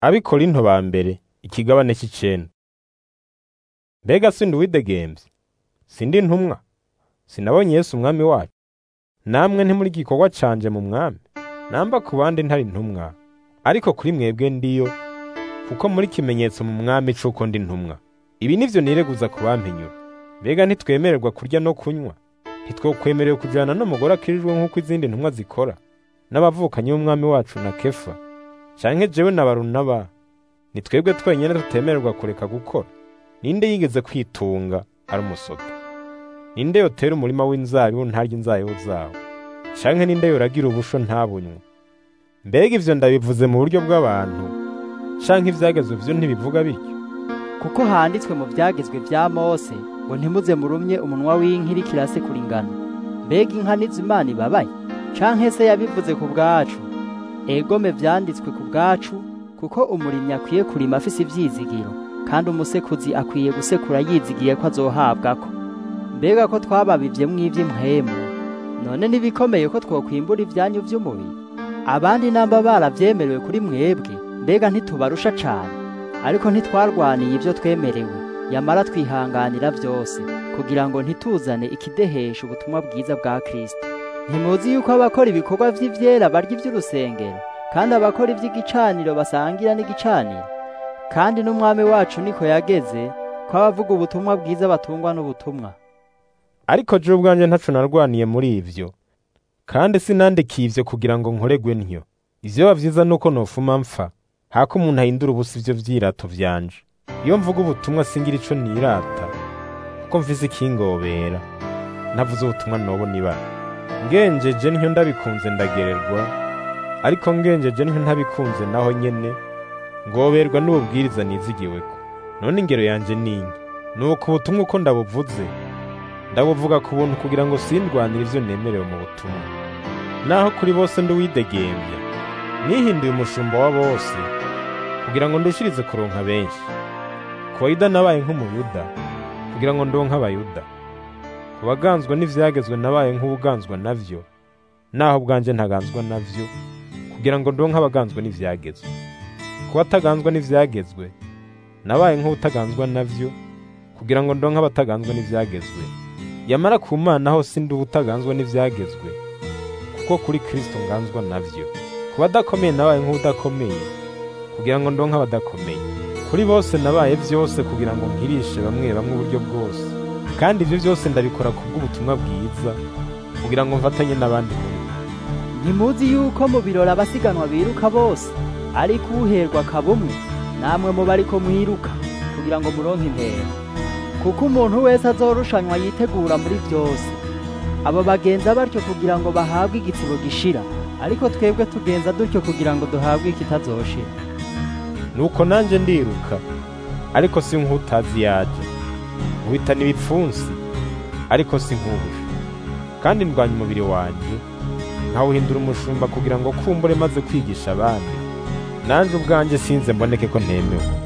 Abikorinto ba mbere ikigabane c'icenda. Mbega sindi uwidegembye? Sindi intumwa? Sinabonye Yesu umwami wacu? Namwe ntimuri igikorwa canje mu mwami? Namba ku bandi ntari intumwa, ariko kuri mwebwe ndiyo, kuko muri ikimenyetso mu mwami c'uko ndi intumwa. Ibi nivyo nireguza ku bampinyura. Mbega ntitwemererwa kurya no kunywa? Ntitwokwemerewe kujana n'umugore akirijwe nk'uko izindi ntumwa zikora? N'abavukanyi b'umwami wacu na Kefa? Canke jewe na Barunaba? Ni twebwe twenyene tutemererwa kureka gukora? Ninde yigeze kwitunga ari umusoda? Ninde yotera umurima w'inzabibu ntarya inzabibu zawo? Canke ninde yoragira ubusho ntabunywe? Mbega ivyo ndabivuze mu buryo bw'abantu, canke ivyagezwe vyo ntibivuga bityo? kuko handitswe mu byagezwe bya Mose ngo ntimuze murumye umunwa w'inka iriko irasekura ingano mbega inka nizo Imana ibabaye canke se yabivuze ku bwacu egome vyanditswe ku bwacu kuko umurimyi akwiye kurima afise ivyizigiro kandi umusekuzi akwiye gusekura yizigiye ko azohabwako mbega ko twababivyemwo ivy'impwemu none ntibikomeye ko twokwimbura ivyanyu vy'umubiri abandi namba baravyemerewe kuri mwebwe mbega ntitubarusha cane ariko ntitwarwaniye ibyo twemerewe yamara twihanganira byose kugira ngo ntituzane ikidehesha ubutumwa bwiza bwa Kristo ntimuzi yuko abakora ibikorwa vy'ivyera barya ivy'urusengero kandi abakora ivy'igicaniro basangira n'igicaniro kandi n'umwami wacu niko yageze ko abavuga ubutumwa bwiza batungwa n'ubutumwa Ariko jewe ubwanje ntaco narwaniye muri ivyo, kandi sinandikiye ivyo kugira ngo nkoregwe ntyo. Ivyoba vyiza nuko nofuma mpfa, hako umuntu ahindura ubusa ivyo vyirato vyanje. Iyo mvuga ubutumwa singira ico nirata, kuko mfise ikingobera, ntavuze ubutumwa nobona ibara. Ngenjeje ntyo ndabikunze ndagererwa, ariko ngenjeje ntyo ntabikunze naho nyene, ngoberwa n'ububwiriza nizigiweko. None ingero yanje ninki? Nuko ubutumwa uko ndabuvuze, ndabuvuga ku buntu kugira ngo sindwanire ivyo nemerewe mu butumwa. Naho kuri bose ndi uwidegembya, nihinduye umushumba wa bose, kugira ngo ndushirize kuronka benshi. Ku bayuda nabaye nk'umuyuda, kugira ngo ndonke abayuda. Ku baganzwa n'ivyagezwe nabaye nk'ubuganzwa navyo, naho bwanje ntaganzwa navyo, kugira ngo ndonke abaganzwa n'ivyagezwe. Ku bataganzwa n'ivyagezwe, nabaye nk'ubutaganzwa navyo, kugira ngo ndonke abataganzwa n'ivyagezwe. Yamara ku Mana ho sindi ubutaganzwa n'ivyagezwe, kuko kuri Kristo nganzwa navyo. Ku badakomeye nabaye nk'ubudakomeye, kugira ngo ndonke abadakomeye. Kuri bose nabaye vyose kugira ngo nkirishe bamwe bamwe uburyo bwose. Kandi ivyo vyose ndabikora kubw'ubutumwa bwiza, kugira ngo mfatanye n'abandi muri bwo. ntimuzi yuko mu birori abasiganwa biruka bose ariko uherwa akaba umwe namwe muba ariko mwiruka kugira ngo muronke intero kuko umuntu wese azorushanywa yitegura muri byose abo bagenza batyo kugira ngo bahabwe igitsibo gishira ariko twebwe tugenza dutyo kugira ngo duhabwe ikitazoshira Nuko nanje ndiruka, ariko si nk'utazi yaje. Nkubitana ibipfunsi, ariko si nk'ubusha. Kandi ndwanya umubiri wanje, nkawuhindura umushumba kugira ngo kumbure maze kwigisha abandi. Nanje ubwanje sinze mboneke ko ntemewe.